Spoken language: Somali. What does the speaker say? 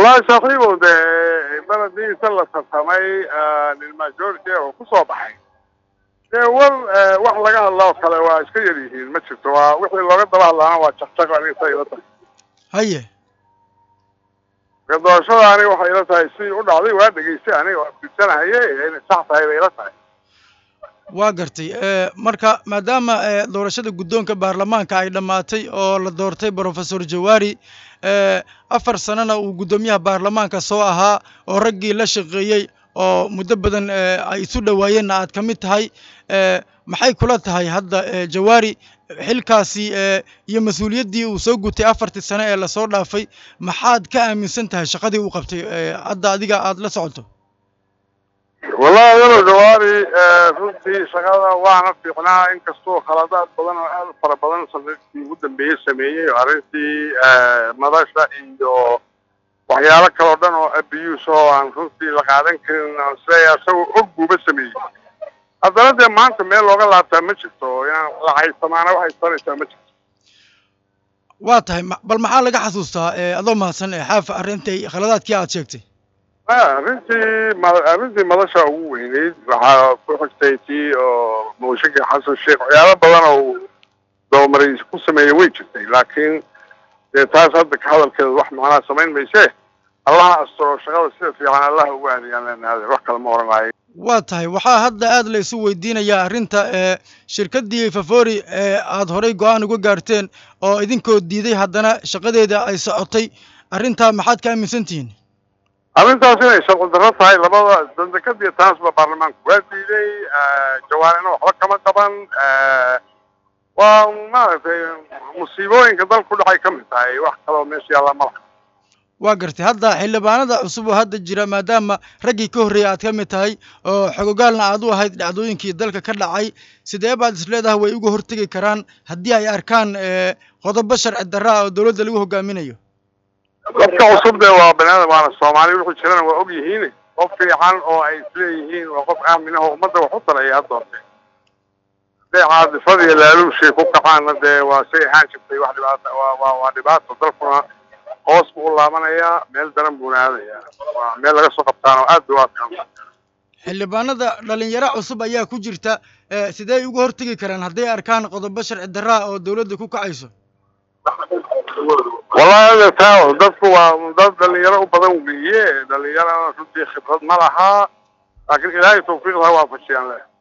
wallaahi saaxiibow dee baladiisa la tartamay nin majority oo ku soo baxay dee war wax laga hadloo kale waa iska yar yihiin ma jirto waa wixii looga daba hadlaana waa jaqjaq aniga sa ila tahay haye marka doorashada aniga waxay ila tahay si u dhacday waa dhegaystay aniga waa fidsanahaye inay sax tahay bay ila tahay waa gartay marka maadaama doorashada guddoonka baarlamaanka ay dhammaatay oo la doortay brofesor jawaari afar sanana uu guddoomiyaha baarlamaanka soo ahaa oo raggii la shaqeeyey oo muddo badan ay isu dhowaayeenna aad ka mid tahay maxay kula tahay hadda jawaari xilkaasi iyo mas-uuliyaddii uu soo gutay afartii sane ee lasoo dhaafay maxaad ka aaminsan tahay shaqadii uu qabtay hadda adiga aad la socoto wallahi adalo jawaari runtii shaqada waana fiicnaa inkastoo khaladaad badan oo aad u fara badan sanadkii ugu dambeeyey sameeyey oo arrintii madasha iyo waxyaalo kaloo dhan oo abuse oo aan runtii la qaadan karin aan isleeyahay isagoo og buuba sameeyey haddana dee maanta meel looga laabtaa ma jirto inaan la haysamaana waxay taraysaa ma jirto waa tahay bal maxaa laga xasuustaa adoo mahadsan xaaf arrintai khaladaadkii aad sheegtay arrintii ma arrintii madasha ugu weyneyd waxaa ku xigtay tii oo mooshinkii xasan sheekh waxyaalo badan oo doomaray ku sameeyey way jirtay laakiin dee taas hadda ka hadalkeeda wax macnaa samayn mayse allaha asturo shaqada sida fiican allaha ugu aadiyaan leenaade wax kale ma oranaayo waa tahay waxaa hadda aad la isu weydiinayaa arrinta shirkaddii favori ee aad horay go-aan uga gaarteen oo idinkoo diiday haddana shaqadeeda ay socotay arrintaa maxaad ka aaminsan tihiin arrintaas inay sharci darro tahay labada dandekadiyo taasba baarlamaanku waa diiday jawaarina waxba kama qaban waa maaragtay musiibooyinka dal ku dhacay ka mid tahay wax kaloo meesha yaalla ma laha waa gartay hadda xildhibaanada cusub oo hadda jira maadaama raggii ka horreeyay aad ka mid tahay oo xogogaalna aad u ahayd dhacdooyinkii dalka ka dhacay sidee baad is leedahay way uga hortegi karaan haddii ay arkaan qodobo sharci darra ah oo dowladda lagu hogaaminayo dadka cusub dee waa banaadam waana soomaali wuxuu jirana waa og yihiin qof fiican oo ay isleeyihiin waa qof aaminaho ummadda wax u talaya ha doortee hadday caadifada iyo laaluushay ku kacaanna dee waa say ahaan jirtay wax dhibaata waa waa waa dhibaato dalkuna hoos buu u laabanayaa meel daran buuna aadayaa waa meel laga soo qabtaan oo aad bay u adkaan xildhibaanada dhalinyaro cusub ayaa ku jirta sidee uga hortegi karaan hadday arkaan qodobo sharci darra ah oo dowladda ku kacayso wallahi taa dadku waa dad dhalinyaro u badan weeye dhalinyarana runtii khibrad ma laha laakiin ilaahay tawfiiqda ha waafajiyaan leh